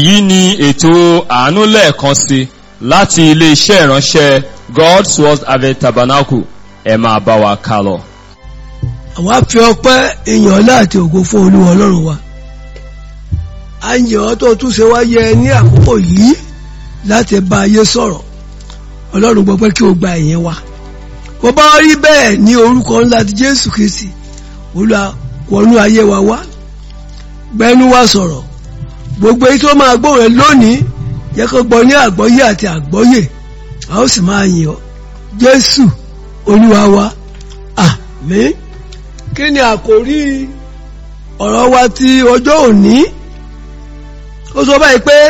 èyí ni ètò àánú lẹ́ẹ̀kan sí láti ilé-iṣẹ́ ìránṣẹ́ God's Word Harvest Tabernacle ẹ máa bá wa ká lọ. àwa fi ọpẹ́ ìyàn ọlá àti ògo fún olúwa ọlọ́run wa a ń yàn ọ́ tó tún ṣe wá yẹ ní àkókò yìí láti bá ayé sọ̀rọ̀ ọlọ́run gbọ́ pé kí o gba ìyẹn wa bó bá rí bẹ́ẹ̀ ní orúkọ ńlá ti jésù kristi olúwa wọnú ayé wa wá gbẹnu wa sọ̀rọ̀ gbogbo èyí tó máa gbọ́ rẹ lónìí yẹ kó gbọ́ ní àgbọ́yé àti àgbọ́yé a ó sì máa yìn ọ́ jésù olúwa wa àmín kí ni àkòrí ọ̀rọ̀ wa ti ọjọ́ òní ó sọ báyìí pé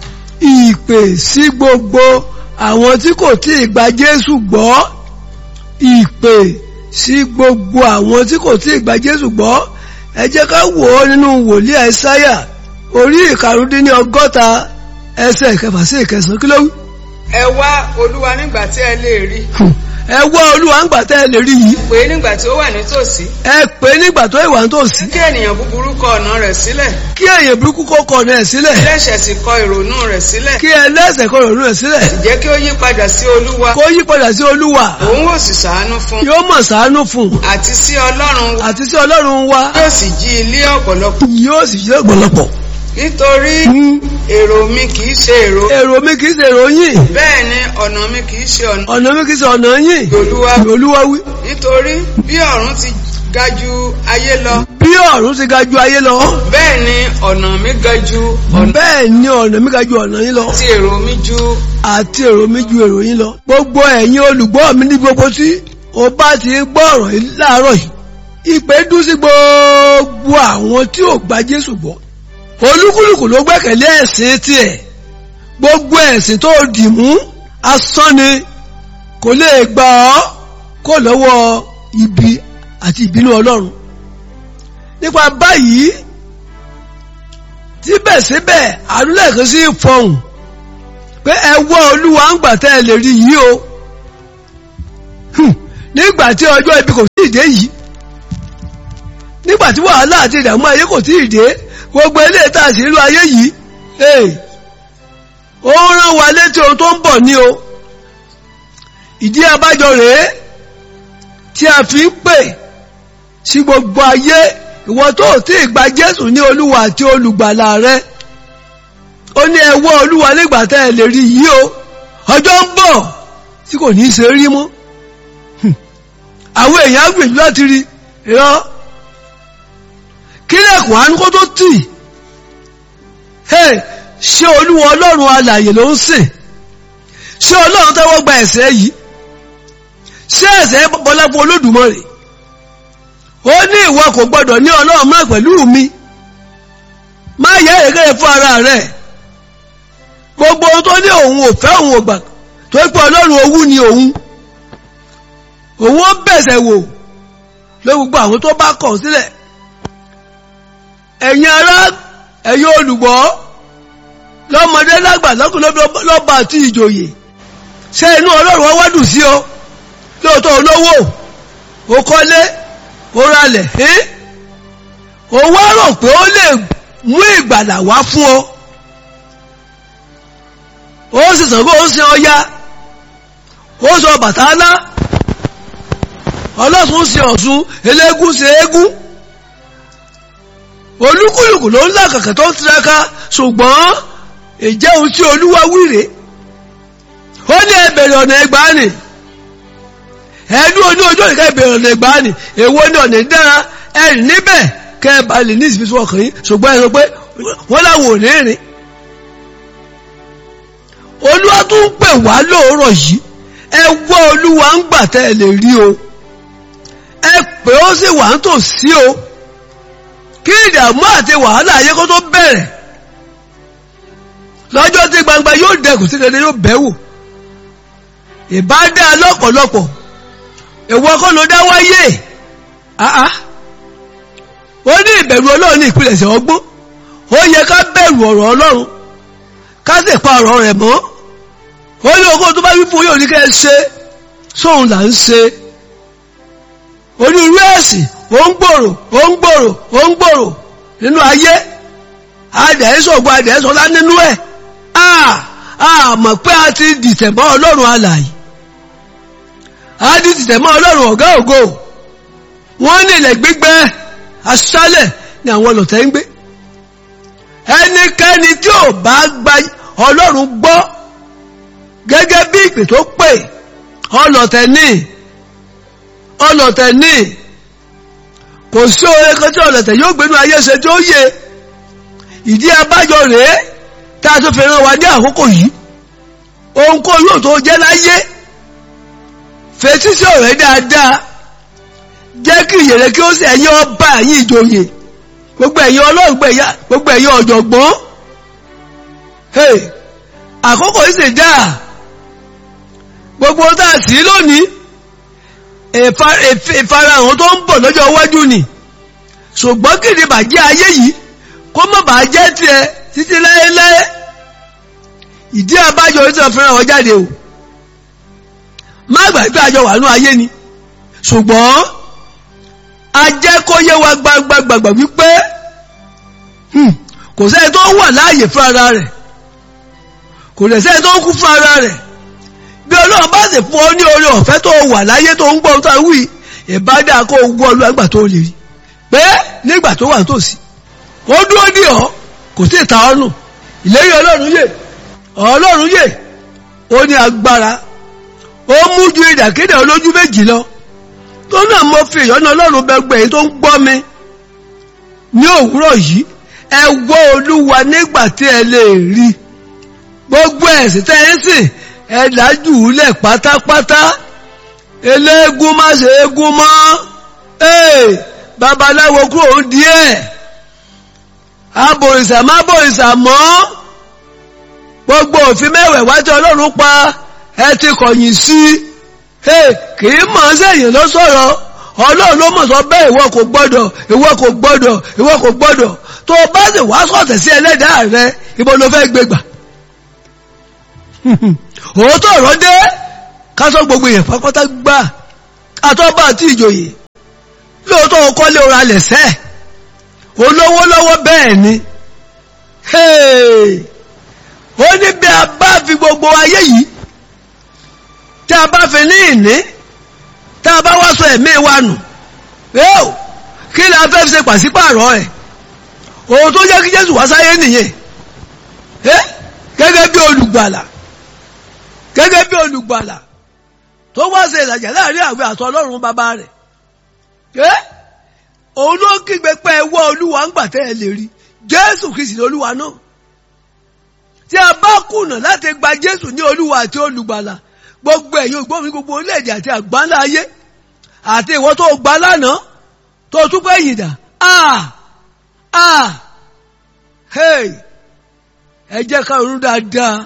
ìpè sí gbogbo àwọn tí kò tí ì gba jésù gbọ́ ìpè sí gbogbo àwọn tí kò tí ì gba jésù gbọ́ ẹ jẹ́ ká wò ó nínú wòlíì àìsáyà orí ìkarùndínní ọgọ́ta ẹsẹ̀ ìkẹfà sí ìkẹsàn kí ló wí. ẹ wá olúwa nígbà tí ẹ lè rí ẹ wá olúwa ń gbà tẹ́ ẹ lè rí yìí pé nígbà tí ó wà nítòsí ẹ pè é nígbà tó ìwà ń tòsí kí ènìyàn búburú kọ ọ̀nà rẹ̀ sílẹ̀ kí èyàn burúkú kó kọ ọ̀nà ẹ̀ sílẹ̀ ẹlẹ́ṣẹ̀ sì kọ ìrònú rẹ̀ sílẹ̀ kí ẹlẹ́sẹ̀ kó rònú ẹ̀ sílẹ̀ jẹ́ kí ó yí padà sí olúwa kó yí padà sí olúwa òun ó sì ṣàánú fún yóò mọ̀ ṣàánú fún un àti sí ọlọ́run wa àti sí ọlọ́run wa yóò sì jí ilé ọ̀pọ̀lọpọ̀ yóò sì ṣe ọ̀pọ̀lọpọ̀ nítorí èrò mi kì í ṣe èrò èrò mi kì í ṣe èrò yín bẹ́ẹ̀ ni ọ̀nà mi kì í ṣe ọ̀nà ọ̀nà mi kì í ṣe ọ̀nà yín olúwa olúwa wí nítorí bí ọ̀run ti ga ju ayé lọ bí ọ̀run ti ga ju ayé lọ bẹ́ẹ̀ ni ọ̀nà mi ga ju ọ̀nà bẹ́ẹ̀ ni ọ̀nà mi ga ju ọ̀nà yín lọ tí èrò mi ju àti èrò mi ju èrò yín lọ gbogbo ẹ̀yin olùgbọ́ mi ní gbogbo tí o bá ti ń gbọ́ ọ̀rọ̀ yìí láàárọ̀ yìí ìpè dún sí gbogbo àwọn tí ò gba Jésù gbọ́ olúkúlùkù ló gbẹ́kẹ̀lé ẹ̀sìn tiẹ̀ gbogbo ẹ̀sìn tó dì mú asán ni kò lè gbà ọ́ kó lọ́wọ́ ibi àti ìbínú Ọlọ́run nípa báyìí síbẹ̀síbẹ̀ àdúlẹ̀kẹ́ sí fọhùn pé ẹ wọ́ olúwa ń gbà tẹ́ ẹ lè rí yìí o nígbà tí ọjọ́ ibi kò tí ì dé yìí nígbà tí wàhálà àti ìdààmú ayé kò tí ì dé gbogbo ilé ìta sí ìlú ayé yìí ó rán wa létí ohun tó ń bọ̀ ní o ìdí abájọ rèé tí a fi ń pè sí gbogbo ayé ìwọ tó tí ì gba Jésù ní olúwa àti olùgbàlà rẹ ó ní ẹ wọ́ olúwa nígbà tẹ́ ẹ lè rí yìí o ọjọ́ ń bọ̀ tí kò ní í ṣe rí mọ́ àwọn èèyàn á gbìyànjú láti rí irọ́ kílẹ̀kùn àánú kó tó tì ṣé olúwa ọlọ́run alààyè ló ń sìn ṣé ọlọ́run tẹ́wọ́ gba ẹ̀ṣẹ̀ yìí ṣé ẹ̀ṣẹ̀ bọ́lá fún olódùmarè ó ní ìwọ kò gbọdọ̀ ní ọlọ́run má pẹ̀lú mi má yẹ èrè fún ara rẹ̀ gbogbo ohun tó ní òun ò fẹ́ òun ò gbà tó pé ọlọ́run owú ni òun òun ó bẹ̀sẹ̀ wò ló gbogbo àwọn tó bá kọ̀ sílẹ̀ ẹ̀yin ará ẹ̀yin olùgbọ́ lọ́mọdé lágbà lọ́kùnrin lọ́ba àti ìjòyè ṣé inú ọlọ́run wá dùn sí ọ lóòótọ́ olówó ó kọ́lé ó ralẹ̀ ẹ́ ó wá rò pé ó lè mú ìgbàlà wá fún ọ ó sì sàn kó ó sin ọya ó sọ Bàtálá ọlọ́sùn sin Ọ̀ṣun eléégún sin eégún olúkúlùkù ló ń làkàkà tó ń tiraka ṣùgbọ́n ìjẹ́ ohun tí olúwa wíre ó ní ẹbẹ̀rẹ̀ ọ̀nà ẹgbàánì ẹ̀ẹ́dún oní ojú òní kẹ́bẹ̀rẹ̀ ọ̀nà ẹgbàánì èwo ní ọ̀nà ìdára ẹ̀rìn níbẹ̀ kẹ́ẹ̀bà lè ní ìsìnkú ọkàn yín ṣùgbọ́n ẹ sọ pé wọ́n láwọn ò ní rìn olúwa tún ń pè wá lóòrọ̀ yìí ẹ wọ́ olúwa ń gbà tẹ́ ẹ lè rí o ẹ pè ó sì wà ń tò sí o kí ìdààmú àti wàhálà ayé kó tó bẹ̀rẹ̀ lọ́jọ́ tí gbangba yóò dẹkùn sí kẹ́kẹ́ yóò bẹ̀wò ìbádá lọ́pọ̀lọpọ̀ ìwọ kọ́ ló dá wáyé àá ó ní ìbẹ̀rù ọlọ́run ní ìpilẹ̀ṣẹ̀ ọgbọ́n ó yẹ ká bẹ̀rù ọ̀rọ̀ ọlọ́run ká sì pa ọ̀rọ̀ rẹ̀ mọ́ ó ní ogún tó bá wí fún yóò ní kẹ́ ẹ ṣe sóun là ń ṣe onírú ẹ̀sìn ó ń gbòrò ó ń gbòrò ó ń gbòrò nínú ayé adẹ̀ẹ́sọ̀gbọ́ adẹ̀ẹ́sọ̀lá nínú ẹ̀ a mọ̀ pé a ti dìtẹ̀ mọ́ ọlọ́run alààyè a ti dìtẹ̀ mọ́ ọlọ́run ọ̀gá ògo wọ́n ní ilẹ̀ gbígbẹ́ aṣálẹ̀ ni àwọn ọlọ̀tẹ̀ ń gbé ẹnikẹ́ni tí ò bá gba ọlọ́run gbọ́ gẹ́gẹ́ bí ìpè tó pè ọlọ̀tẹ̀ ní ọlọ̀tẹ̀ ní kò sí oore kan tí ọlọ̀tẹ̀ yóò gbénú ayé ṣe tí ó yẹ ìdí abájọ rèé tá a tó fi ràn wá ní àkókò yìí ohunkóhun yóò tó jẹ́ láyé fetí sí ọ̀rẹ́ dáadáa jẹ́ kí ìyèrè kí ó sì ẹ̀yin ọba ẹ̀yin ìjòyè gbogbo ẹ̀yin ọlọ́gbẹ̀ ẹ̀yà gbogbo ẹ̀yin ọ̀jọ̀gbọ́n hey àkókò yìí sì dáa gbogbo tá a sì lónìí ìfarahàn tó ń bọ̀ lọ́jọ́ iwájú ni ṣùgbọ́n kìdí bàjẹ́ ayé yìí kó má bàá jẹ́ tiẹ̀ títí láéláé ìdí abájọ orí tí wọ́n fẹ́ràn wọn jáde o má gbàgbé àjọ wà nú ayé ni ṣùgbọ́n ajẹ́ kó yé wa gbagbagbàgbà wípé kò sẹ́ni tó wà láàyè fún ara rẹ̀ kò lè sẹ́ni tó kú fún ara rẹ̀ bí ọlọ́run bá sì fún ọ ní oore ọ̀fẹ́ tó wà láyé tó ń gbọ́ tó wí ìbádà kó gbọ́ ọlọ́ àgbà tó lè rí pé nígbà tó wà nítòsí ó dúró dì ọ́ kò sí ìta ọ́nù ìlérí ọlọ́run yè ọlọ́run yè ó ní agbára ó mú ju ìdàkéde olójú méjì lọ tó náà mo fi ìyọ́nà ọlọ́run bẹgbẹ́ èyí tó ń gbọ́ mi ní òwúrọ̀ yìí ẹ wọ́ olúwa nígbà tí ẹ lè rí gbogbo ẹ̀sìn tẹ́ ẹ sìn ẹ dájú lẹ̀ pátápátá eléégún má ṣe égún mọ́ ee babaláwo kúrò díẹ̀ abòrìṣà má bòrìṣà mọ́ gbogbo òfin mẹ́wẹ̀ẹ́wá tí ọlọ́run pa ẹ ti kọ̀yìn sí i kì í mọ̀ sẹ́yìn ló sọ̀rọ̀ ọlọ́run ló mọ̀ sọ bẹ́ẹ̀ ìwọ kò gbọ́dọ̀ ìwọ kò gbọ́dọ̀ ìwọ kò gbọ́dọ̀ tó o bá sì wá sọ̀tẹ̀ sí ẹlẹ́dàá rẹ ibo ló fẹ́ gbé gbà òótọ́ ọ̀rọ̀ dé kásọ gbogbo èèyàn pápátá gbà àtọ́bà àti ìjòyè lóòótọ́ o kọ́lé ora lẹ̀sẹ̀ olówó lọ́wọ́ bẹ́ẹ̀ ni ó ní bí a bá fi gbogbo ayé yìí tí a bá fi ní ìní tí a bá wá sọ ẹ̀mí wa nù yóò kí ni a fẹ́ fi ṣe pàṣípààrọ̀ ẹ̀ òun tó jẹ́ kí Jésù wá sáyé nìyẹn gẹ́gẹ́ bí olùgbàlà gẹ́gẹ́ bí olùgbàlà tó wá ṣe ìlàjà láàrin àwẹ̀ àtọ ọlọ́run bàbá rẹ̀ ẹ́ òun ló kígbe pé ẹwọ́ olúwa ń gbà tẹ́ ẹ lè rí jésù kìsì olúwa náà tí a bá kùnà láti gba jésù ní olúwa àti olùgbàlà gbogbo ẹ̀yin ògbómi gbogbo orílẹ̀-èdè àti àgbáńlá ayé àti ìwọ tó gbà lánàá tó tún pé yìndà ah ah hey ẹ jẹ́ ká ronú dáadáa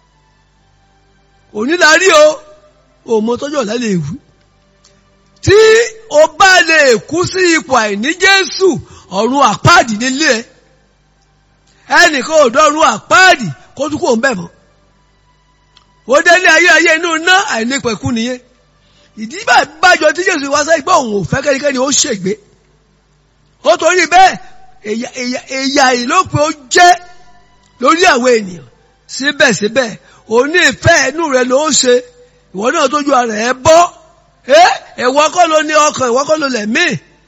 onílárí o òmò tọ́jọ́ ọ̀la lè wú tí o bá lè kú sí ipò àìní Jésù ọ̀run àpáàdì nílé ẹ ẹnìkan ò dọ́run àpáàdì kó tún kò ń bẹ̀ mọ́ ó délé ayé ayé inú ná àìnípẹ̀kú nìyẹn ìdí bàjọ tí Jésù wá sáyé pé òun ò fẹ́ kẹ́nikẹ́ni ó ṣègbé ó torí bẹ́ẹ̀ èyà ìlópin ó jẹ́ lórí àwọn ènìyàn síbẹ̀síbẹ̀ òní ìfẹ́ ẹnu rẹ̀ ló ń ṣe ìwọ náà tójú ara ẹ̀ bọ́ ẹ̀wọ́ kọ́ ló ní ọkàn ìwọ́ kọ́ ló lẹ̀mí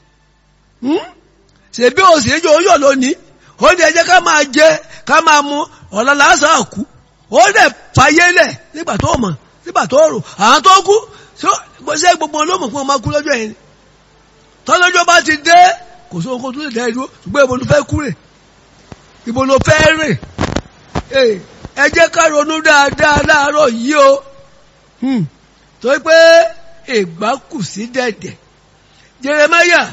ṣèbí òsì ìjọ oyọ̀ lónìí ó ní ẹjẹ́ ká máa jẹ ká máa mu ọ̀la lásán àkú ó dẹ̀ fàyè lẹ̀ nígbà tó mọ̀ nígbà tó rò àwọn tó kú ṣé gbogbo wọn ló mọ̀ pé wọ́n máa kú lọ́jọ́ yẹn tọ́lọ́jọ́ bá ti dé kò sí ohun tó lè dá ìlú ṣùgbọ́n ibo ló fẹ́ kú rè ibo ló fẹ́ rè ẹ jẹ́ ká ronú dáadáa láàárọ̀ yìí o torí pé ìgbà kù sí dẹ̀dẹ̀ Jeremáyà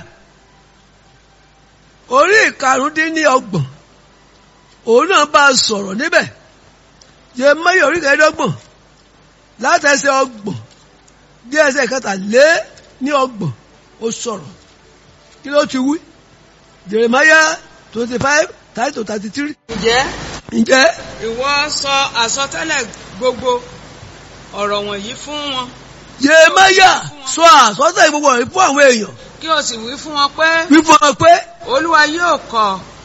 orí ìkarùndínní ọgbọ̀n òun náà bá a sọ̀rọ̀ níbẹ̀ Jeremáyà orí kẹẹ̀ẹ́dọ́gbọ̀n látẹsẹ̀ ọgbọ̀n dé ẹsẹ̀ kẹta lé ní ọgbọ̀n ó sọ̀rọ̀ kí ló ti wí Jeremáyà twenty five thirty to thirty three. ǹjẹ́ ǹjẹ́ ìwọ sọ àsọtẹ́lẹ̀ gbogbo ọ̀rọ̀ wọ̀nyí fún wọn Jeremáyà sọ àsọtẹ́lẹ̀ gbogbo rẹ̀ fún àwọn èèyàn kí o sì wí fún wọn pé wí fún wọn pé olúwa yóò kọ̀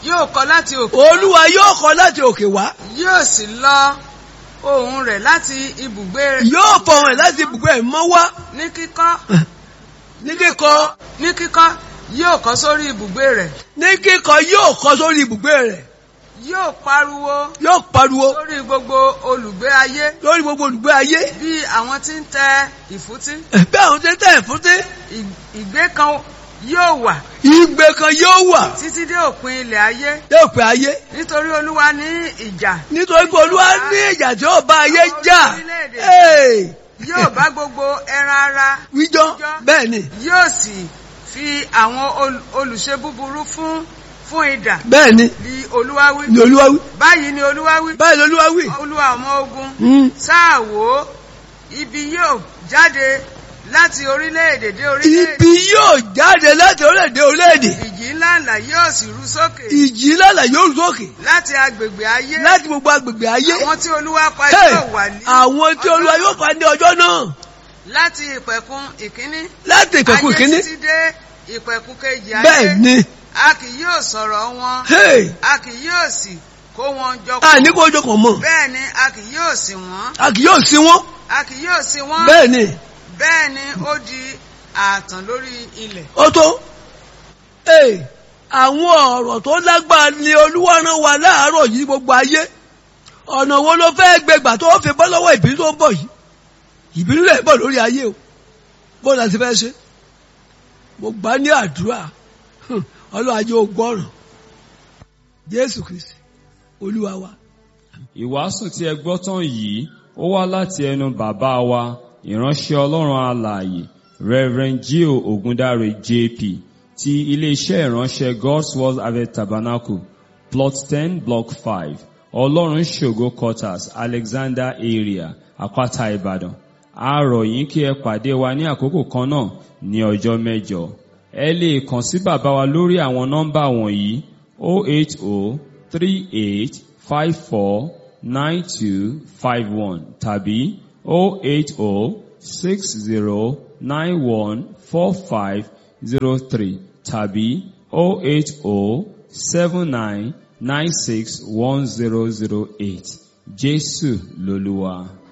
yóò kọ láti òkè olúwa yóò kọ láti òkè wá yóò sì lọ ohùn rẹ̀ láti ibùgbé rẹ̀ yóò fọhùn ẹ̀ láti ibùgbé ẹ̀ mọ́ wá ní kíkọ́ ní kíkọ ní kíkọ́ yóò kọ sórí ibùgbé rẹ̀ ní kíkọ yóò kọ sórí ibùgbé rẹ̀ yóò pariwo yóò pariwo lórí gbogbo olùgbé ayé lórí gbogbo olùgbé ayé bí àwọn tí ń tẹ ìfútí bí àwọn tí ń tẹ̀ fúnté Ì- ìgbé kan yóò wà ìgbé kan yóò wà títí dé òpin ilẹ̀ ayé yóò pé ayé nítorí olúwa ní ìjà nítorí pé olúwa ní ìjà tí ó bá ayé jà Hey! yóò bá gbogbo ẹran ara wíjọ́ bẹ́ẹ̀ ni yóò sì fi àwọn ol- olùṣe búburú fún fún idà bẹ́ẹ̀ ni bí olúwa wí ni olúwa wí báyìí ni olúwa wí báyìí ni olúwa wí. olúwa ọmọ ogun Hmm. sáà wò ó ibi yóò jáde láti orílẹ̀-èdè dé orílẹ̀-èdè ibi yóò jáde láti orílẹ̀-èdè orílẹ̀-èdè ìjì ńlá ńlá yóò sì rú sókè ìjì lálà yóò rú sókè láti agbègbè ayé láti gbogbo agbègbè ayé àwọn tí olúwa pa Hey! yóò wà ní àwọn tí olúwa yóò pa ní ọjọ́ náà láti ìpẹ̀kun ìkíní láti ìpẹ̀kun ayé kínní títí dé ìpẹ̀kun kejì ayé bẹ́ẹ̀ ni a kì yóò sọ̀rọ̀ wọn hey, a kì yóò sì kó wọn jọ a ní kó ojú kan mọ̀ bẹ́ẹ̀ ni a kì yóò sìn wọ́n a kì yóò sí wọn a kì yóò sìn wọ́n bẹ́ẹ̀ ni bẹ́ẹ̀ ni ó di ààtàn lórí ilẹ̀ ó tó hey, àwọn ọ̀rọ̀ tó lágbára ni olúwa rán wa láàárọ̀ yìí gbogbo ayé ọ̀nà wo ló fẹ́ gbégbà tó fi bọ́ lọ́wọ́ ìbínú tó ń bọ̀ yìí ìbínú rẹ̀ bọ̀ lórí ayé o bó la ti fẹ́ ṣe mo gbà ní àdúrà hùn, ọlọ́run ajé ó gbọ́ràn jésù kristi olúwa wa Ìwàásù tí ẹ gbọ́ tán yìí ó wá láti ẹnu bàbá wa ìránṣẹ́ Ọlọ́run alààyè Reverend Gio Ogundare JP ti iléeṣẹ́ ìránṣẹ́ God's Word Harvest Tabernacle plot ten block five Ọlọ́run ṣògo quarters Alexander area Àpáta Ìbàdàn a rọ̀ yín kí ẹ pàdé wa ní àkókò kan náà ní ọjọ́ mẹ́jọ ẹ lè kàn sí bàbá wa lórí àwọn nọ́mbà wọ̀nyí 08038 five four nine two five one tàbí oh eight oh six zero nine one four five zero three tàbí oh eight oh seven nine nine six one zero zero eight Jésù lolúwa.